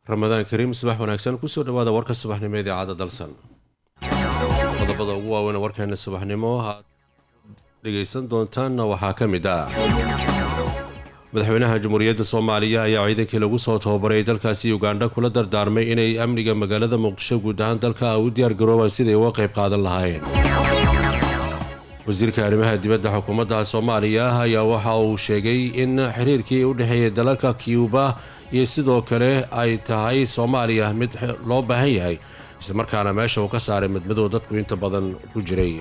ramadaan kariim subax wanaagsan kusoo dhawaada warka subaxnimo ee idaacadda dalsan qodobada ugu waaweyn warkeena subaxnimo aad dhegaysan doontaanna waxaa ka mid ah madaxweynaha jamhuuriyadda soomaaliya ayaa ciidankii lagu soo tababaray dalkaasi ugandha kula dardaarmay inay amniga magaalada muqdisho guud ahaan dalka u diyaar garoobaan siday uga qayb qaadan lahaayeen wasiirka arrimaha dibadda xukuumadda soomaaliya ayaa waxa uu sheegay in xiriirkii u dhexeeyay dalalka cuuba iyo sidoo kale ay tahay soomaaliya mid loo baahan yahay islamarkaana meesha uu ka saaray midmadow dadku inta badan ku jiray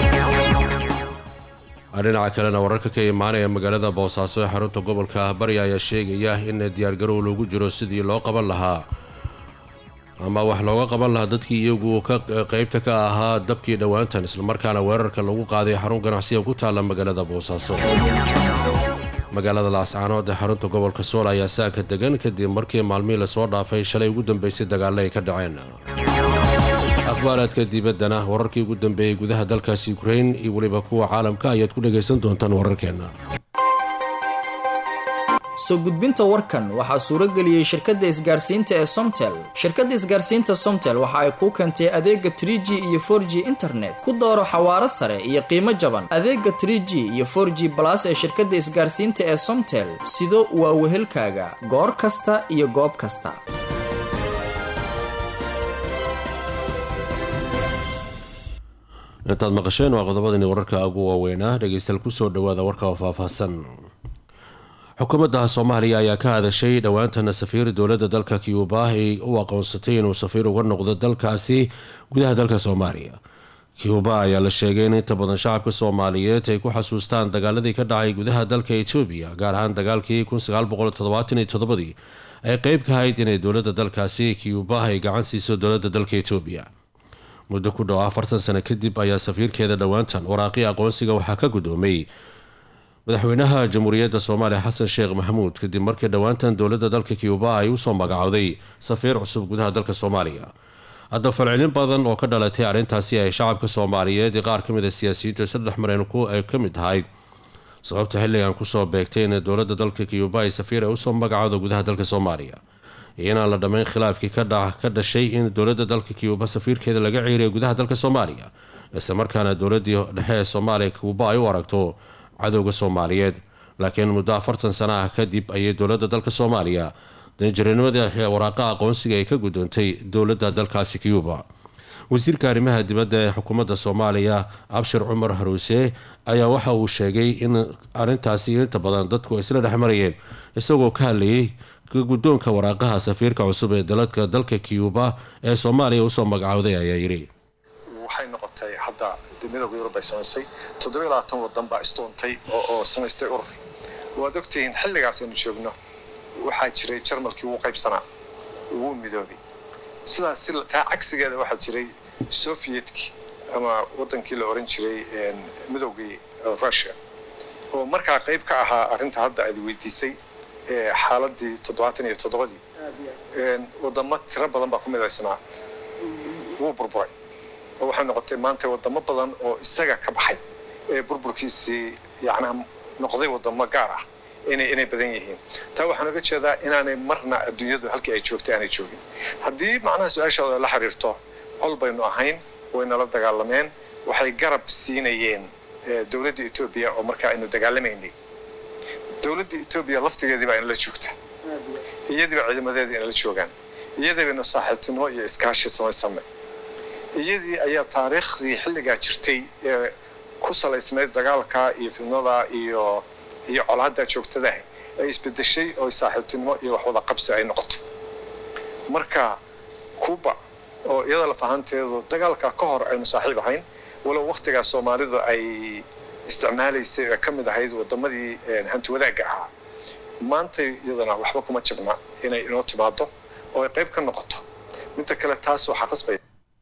dhinaca kalena wararka ka imaanaya magaalada boosaaso ee xarunta gobolka bari ayaa sheegaya in diyaargarow loogu jiro sidii loo qaban lahaa ama wax looga qaban lahaa dadkii iyagu ka qeybta ka ahaa dabkii dhowaantan islamarkaana weerarka lagu qaaday xarun ganacsiga ku taalla magaalada boosaaso magaalada laascaanood ee xarunta gobolka sool ayaa saaka degan kadib markii maalmihii lasoo dhaafay shalay ugu dambeysay dagaalla ay ka dhaceen akhbaaraadka dibaddana wararkii ugu dambeeyey gudaha dalkaasi ukrain iyo weliba kuwa caalamka ayaad ku dhagaysan doontaan wararkeenna soo gudbinta warkan waxaa suuro geliyey shirkadda isgaarsiinta ee somtel shirkadda isgaarsiinta somtel waxa ay kuu keentay adeega trie g iyo for g internet ku dooro xawaaro sare iyo qiimo jaban adeega trie g iyo for g balas ee shirkadda isgaarsiinta ee somtel sido waa wehelkaaga goor kasta iyo goob kasta intaad maqasheen waa qodobadani wararka ugu waaweynaa dhegaystayaal kusoo dhawaada warka oo faahfaahsan xukuumadda soomaaliya ayaa ka hadashay dhowaantana safiir dowladda dalka cuuba ay u aqoonsatay inuu safiir uga noqdo dalkaasi gudaha dalka soomaaliya cuuba ayaa la sheegay in inta badan shacabka soomaaliyeed ay ku xasuustaan dagaaladii ka dhacay gudaha dalka etoobiya gaar ahaan dagaalkii ii ay qeyb ka ahayd inay dowladda dalkaasi cuuba ay gacan siiso dowladda dalka etoobiya muddo ku dhow afartan sano kadib ayaa safiirkeeda dhowaantan waraaqii aqoonsiga waxaa ka guddoomay madaxweynaha jamhuuriyadda soomaaliya xasan sheekh maxamuud kadib markii dhowaantan dowladda dalka cuuba ay usoo magacowday safiir cusub gudaha dalka soomaaliya hadda falcelin badan oo ka dhalatay arrintaasi ay shacabka soomaaliyeed iyo qaar ka mid a siyaasiyiintu saddex mareen ay ka mid ahayd sababta xilligan kusoo beegtay in dowladda dalka cuuba ay safiir ay usoo magacowda gudaha dalka soomaaliya iyo inaan la dhammayn khilaafkii ka dhashay in dowladda dalka cuuba safiirkeeda laga ciiriyo gudaha dalka soomaaliya isla markaana dowladii dhexe ee soomaaliya cuuba ay u aragto cadowga soomaaliyeed laakiin muddo afartan sana ah kadib ayay dowladda dalka soomaaliya danjiranimadii waraaqa aqoonsiga ay ka guddoontay dowladda dalkaasi cuuba wasiirka arrimaha dibadda ee xukuumadda soomaaliya abshir cumar haruuse ayaa waxa uu sheegay in arrintaasi inta badan dadku isla dhexmarayeen isagoo ka hadlayay guddoonka waraaqaha safiirka cusub ee daladka dalka cuuba ee soomaaliya usoo magacowday ayaa yidhi waxay noqotay hadda midowga yurub ay samaysay toddobiyo labaatan wadan baa istoontay oo samaystay urur waad ogtihiin xilligaas aynu joogno waxaa jiray jarmalkii wuu qaybsanaa wuu midoobay sidaas taa cagsigeeda waxaa jiray soviyetki ama wadankii la oran jiray midowgii russia oo markaa qayb ka ahaa arrinta hadda aad weydiisay xaaladii toddobaatan iyo toddobadii wadamo tiro badan baa ku midaysnaa wuu burburay oo waxay noqotay maanta wadamo badan oo isaga ka baxay ee burburkiisii yacnaa noqday wadamo gaar ah inay inay badan yihiin taa waxaan uga jeedaa inaanay marna adduunyadu halkii ay joogtay aanay joogin haddii macnaha su-aashooda la xiriirto col baynu ahayn wayna la dagaalameen waxay garab siinayeen dowladda etoobiya oo markaa aynu dagaalamaynay dowladda etoobiya laftigeedii baa inala joogta iyadiiba ciidamadeeda inala joogaan iyadii baynu saaxiibtinimo iyo iskaashi samaysame iyadii ayaa taariikhdii xilligaa jirtay ee ku salaysnayd dagaalka iyo fidnada iyo iyo colaadda joogtadaah ay isbedeshay oo saaxiibtinimo iyo waxwada qabsi ay noqotay marka kuuba oo iyada lafahanteedu dagaalka ka hor aynu saaxiib ahayn walow wakhtigaa soomaalidu ay isticmaalaysay ee ka mid ahayd wadamadii hanti wadaagga ahaa maanta iyadana waxba kuma jabna inay inoo timaado oo ay qayb ka noqoto midda kale taas waxaa qasbaya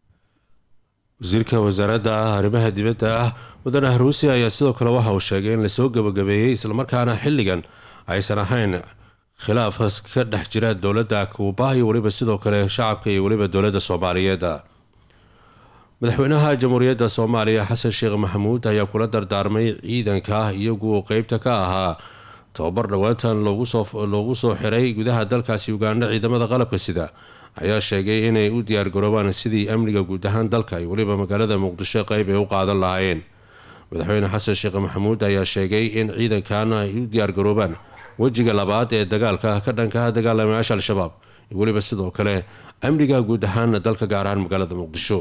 wasiirka wasaaradda arrimaha dibadda ah mudane haruusi ayaa sidoo kale waxa uu sheegay in lasoo gabagabeeyey islamarkaana xilligan aysan ahayn khilaaf ka dhex jira dowladda kuuba iyo weliba sidoo kale shacabka iyo weliba dowladda soomaaliyeed madaxweynaha jamhuuriyadda soomaaliya xasan sheekh maxamuud ayaa kula dardaarmay ciidanka iyagu qeybta ka ahaa tababar dhowaantan loogu soo xiray gudaha dalkaasi ugandha ciidamada qalabka sida ayaa sheegay inay u diyaargaroobaan sidii amniga guud ahaan dalka iyo weliba magaalada muqdisho qeyb ay u qaadan lahaayeen madaxweyne xasan sheekh maxamuud ayaa sheegay in ciidankan ay u diyaargaroobaan wejiga labaad ee dagaalka ka dhanka dagaalamayaasha al-shabaab iyo weliba sidoo kale amniga guud ahaan dalka gaar ahaan magaalada muqdisho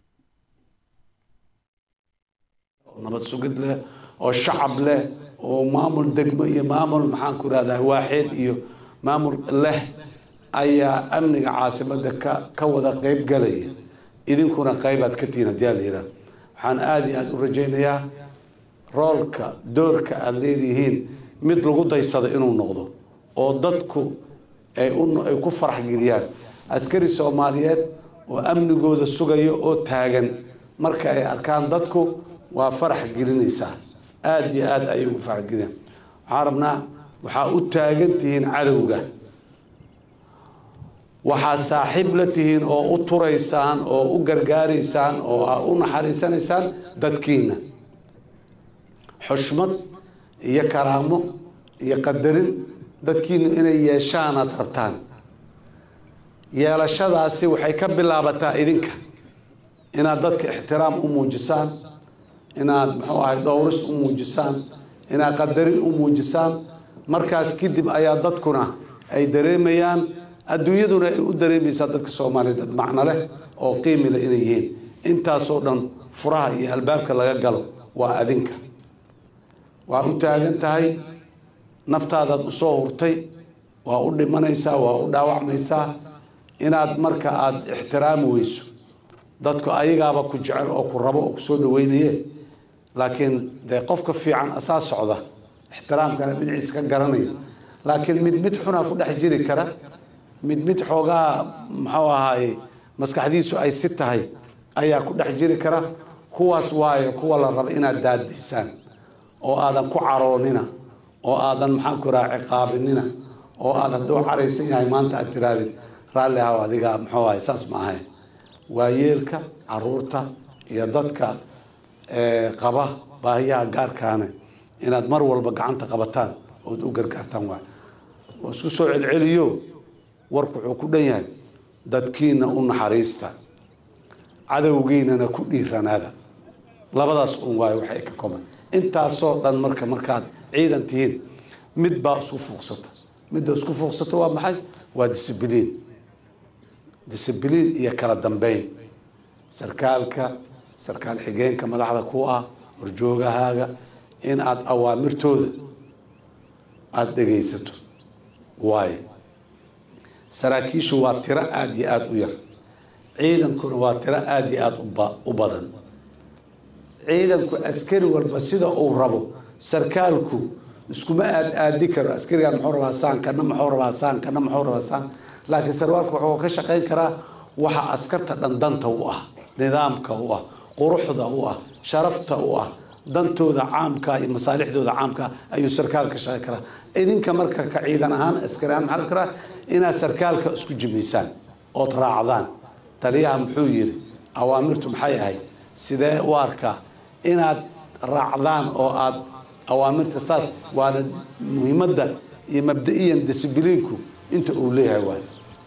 nabad sugid leh oo shacab leh oo maamul degmo iyo maamul maxaan ku rahdaa waaxeed iyo maamul leh ayaa amniga caasimada ka ka wada qeyb galaya idinkuna qeybaad ka tihiin haddii aa la yidhaha waxaan aada iyo aada u rajaynayaa roolka doorka aada leedihiin mid lagu daysado inuu noqdo oo dadku ay ay ku farax geliyaan askari soomaaliyeed oo amnigooda sugaya oo taagan marka ay arkaan dadku waa farax gelinaysaa aada iyo aada ayay ugu farax geliyaan waxaan rabnaa waxaa u taagan tihiin cadowga waxaa saaxiib la tihiin oo u turaysaan oo u gargaaraysaan oo aa u naxariisanaysaan dadkiina xushmad iyo karaamo iyo qadarin dadkiinu inay yeeshaan aad rabtaan yeelashadaasi waxay ka bilaabataa idinka inaad dadka ixtiraam u muujisaan inaad muxuu ahay dhowris u muujisaan inaad qadarin u muujisaan markaas kadib ayaa dadkuna ay dareemayaan adduunyaduna ay u dareemaysaa dadka soomaaliya dad macno leh oo qiimi leh inay yihiin intaasoo dhan furaha iyo albaabka laga galo waa adinka waa u taagan tahay naftaadaad usoo hurtay waa u dhimanaysaa waa u dhaawacmaysaa inaad marka aada ixtiraami weyso dadku ayagaaba ku jecel oo ku rabo oo kusoo dhaweynaye laakiin dee qofka fiican asaa socda ixtiraamkana dhinaciisa ka garanaya laakiin mid mid xunaa ku dhex jiri kara mid mid xoogaa muxuu ahaaye maskaxdiisu ay si tahay ayaa ku dhex jiri kara kuwaas waayo kuwa la raba inaad daadaysaan oo aadan ku caroonina oo aadan maxaan ku raha ciqaabinina oo aad hadduu caraysan yahay maanta aad tirahdid raalli ahaw adiga muxuu ahay saas ma ahayn waayeelka caruurta iyo dadka qaba baahiyaha gaarkaane inaad mar walba gacanta qabataan ood u gargaartaan waay oo isku soo celceliyo warku wuxuu ku dhan yahay dadkiina u naxariista cadowgiinana ku dhiiranaada labadaas un waayo waxay ka koban intaasoo dhan marka markaad ciidan tihiin mid baa isku fuuqsata midda isku fuuqsata waa maxay waa discibliin discibliin iyo kala dambeyn sarkaalka sarkaal xigeenka madaxda ku ah horjoogahaaga in aada awaamirtooda aada dhegaysato waayo saraakiishu waa tiro aada iyo aada u yar ciidankuna waa tiro aada iyo aada uba u badan ciidanku askari walba sida uu rabo sarkaalku iskuma aad aadi karo askarigaan muxuu rabaa saan kana muxuu rabaa saan kana muxuu rabaa saan laakiin sarwaalku wuxuu ka shaqayn karaa waxa askarta dhan danta u ah nidaamka u ah quruxda u ah sharafta u ah dantooda caamka iyo masaalixdooda caamka ayuu sarkaal ka shaqayn karaa idinka marka ka ciidan ahaan askari ahaan maxaa la karaa inaad sarkaalka isku jimaysaan ood raacdaan taliyaha muxuu yiri awaamirtu maxay ahayd sidee u arkaa inaad raacdaan oo aad awaamirta saas waana muhiimadda iyo mabda-iyan discibliinku inta uu leeyahay waay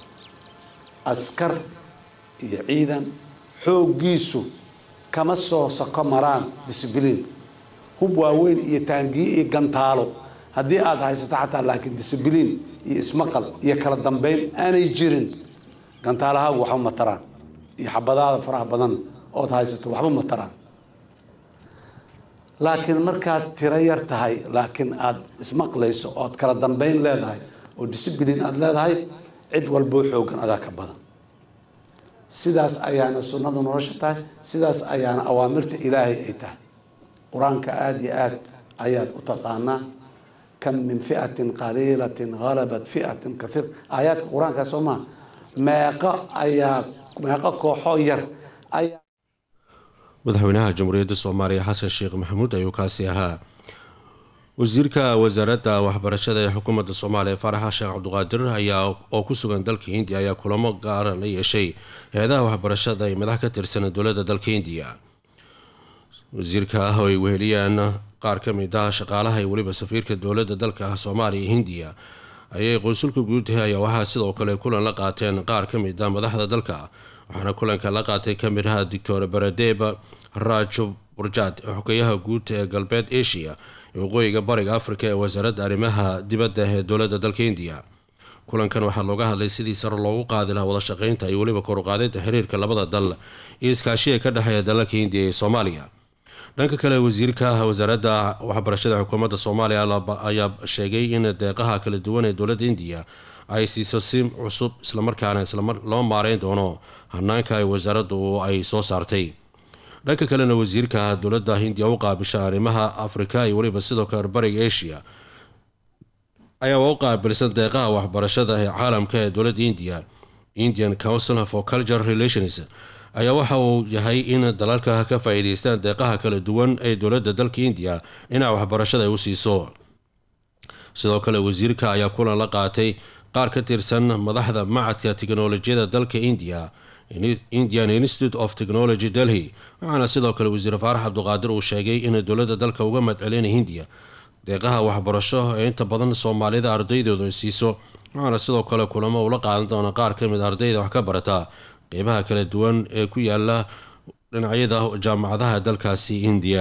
askar iyo ciidan xooggiisu kama soo sako maraan discibliin hub waaweyn iyo taangiye iyo gantaalo haddii aada haysato xataa laakiin discibliin iyo ismaqal iyo kala dambeyn aanay jirin gantaalahaagu waxba ma taraan iyo xabadaada faraha badan ood haysato waxba ma taraan laakiin markaad tiro yar tahay laakiin aada ismaqlayso ood kala dambeyn leedahay oo discibliin aada leedahay cid walboo xoogan adaa ka badan sidaas ayaana sunnadu nolosha tahay sidaas ayaana awaamirta ilaahay ay tahay qur-aanka aada iyo aad ayaad u taqaanaa kam min fi'atin qaliilatin halabat fi'atin kaiir aayaadka qur-aanka soo maha meeqo ayaa meeqo kooxoo yar ayaa madaxweynaha jamhuuriyadda soomaaliya xasan sheekh maxamuud ayuu kaasi ahaa wasiirka wasaaradda waxbarashada ee xukuumadda soomaaliya faaraxa sheekh cabduqaadir ayaa oo ku sugan dalka hindiya ayaa kulamo gaara la yeeshay hay-adaha waxbarashada ee madax ka tirsan dowladda dalka hindiya wasiirka ah oo ay weheliyaan qaar ka mid ah shaqaalaha iyo weliba safiirka dowladda dalka ah soomaaliya iyo hindiya ayay qonsulka guud ayaa waxaa sidoo kale kulan la qaateen qaar ka mid ah madaxda dalka waxaana kulanka la qaatay ka mid aha doctor baradeb rajo burjad xogeyaha guud ee galbeed asia ee waqooyiga bariga afrika ee wasaaradda arrimaha dibadda ee dowladda dalka hindiya kulankan waxaa looga hadlay sidii sare loogu qaadi lahaa wada shaqeynta iyo weliba koruqaadinta xiriirka labada dal iyo iskaashiga ka dhexeeya dalalka hindiya iyo soomaaliya dhanka kale wasiirka wasaaradda waxbarashada xukuumadda soomaaliya ayaa sheegay in deeqaha kala duwan ee dowladda indiya ay siiso si cusub islamarkaana loo maareyn doono hanaanka ay wasaaraddu ay soo saartay dhanka kalena wasiirka dowladda hindiya u qaabishan arrimaha afrika iyo weliba sidoo kale bariga asia ayaa u qaabilsan deeqaha waxbarashada ee caalamka ee dowladda indiya indian council for cultural relations ayaa waxa uu yahay in dalalka ka faa-iideystaan deeqaha kala duwan ee dowladda dalka indiya dhinaca waxbarashada ay u siiso sidoo kale wasiirka ayaa kulan la qaatay qaar ka tirsan madaxda macadka tiknolojiyada dalka indiya indian institute of technology delhi waxaana sidoo kale wasiir faarax cabduqaadir uu sheegay in dowladda dalka uga madcelinay hindiya deeqaha waxbarasho ee inta badan soomaalida ardaydooda ay siiso waxaana sidoo kale kulamo ula qaadan doona qaar ka mid ardayda wax ka barata qeybaha kala duwan ee ku yaala dhinacyada jaamacadaha dalkaasi indiya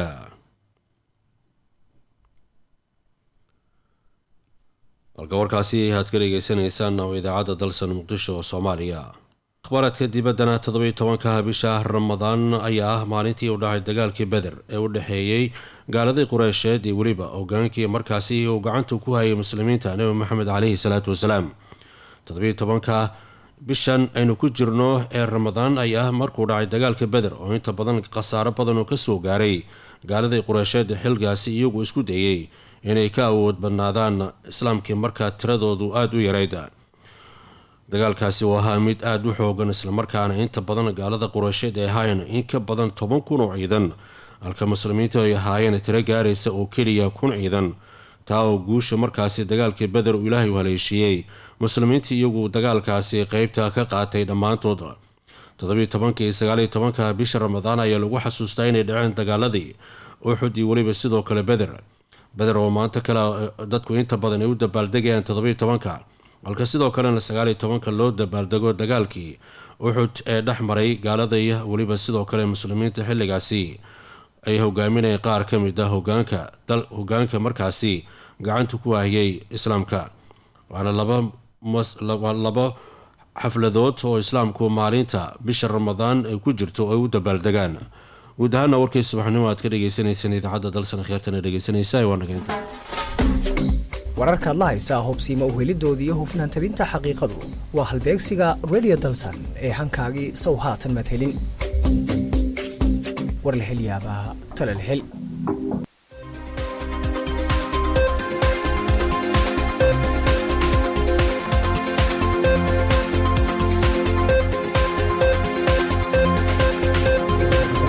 halka warkaasi aad ka dhegeysanaysaan oo idaacadda dalsan muqdisho oo soomaaliya akhbaaraadka dibaddana toddobiyo tobanka bisha ramadaan ayaa ah maalintii u dhacay dagaalkii beder ee u dhexeeyey gaaladii qureysheed iyo weliba hogaankii markaasi uu gacanta ku hayay muslimiinta nebi maxamed caleyhi salaatu wasalaam toddobiyo tobanka bishan aynu ku jirno ee ramadaan ayaa markuu dhacay dagaalka beder oo inta badan khasaaro badan oo kasoo gaaray gaaladii qureysheed xilgaasi iyagu isku dayey inay ka awood badnaadaan islaamkii markaa tiradoodu aada u yarayd dagaalkaasi uu ahaa mid aada u xoogan islamarkaana inta badan gaalada qureysheed ay ahaayeen in ka badan toban kun oo ciidan halka muslimiintu ay ahaayeen tiro gaaraysa oo keliya kun ciidan taa oo guusha markaasi dagaalkii beder uu ilaahay u haleeshiiyey muslimiintii iyagu dagaalkaasi qeybta ka qaatay dhammaantood toddobiyo tobanka iyo sagaaliyo tobanka bisha ramadaan ayaa lagu xasuustaa inay dhaceen dagaaladii uxud iyo weliba sidoo kale beder beder oo maanta kale dadku inta badan ay u dabaaldegayaan toddobiyo tobanka halka sidoo kalena sagaaliyo tobanka loo dabaaldego dagaalkii uxud ee dhex maray gaalada iyo weliba sidoo kale muslimiinta xilligaasi ay hogaaminayeen qaar ka mid ah hogaanka dal hogaanka markaasi gacanta ku waahiyey islaamka waana laba laba xafladood oo islaamku maalinta bisha ramadaan ay ku jirto ay u dabaaldegaan guud ahaana warkay subaxnimo aad ka dhegeysaneysaan idaacadda dalsan kheertana dhegeysanaysa waa nageynta wararka adla haysaa hubsiima uhelidooda iyo hufnaan tabinta xaqiiqadu waa halbeegsiga radio dalsan ee hankaagii sow haatan madhelin war la hel yaabaa tala la hel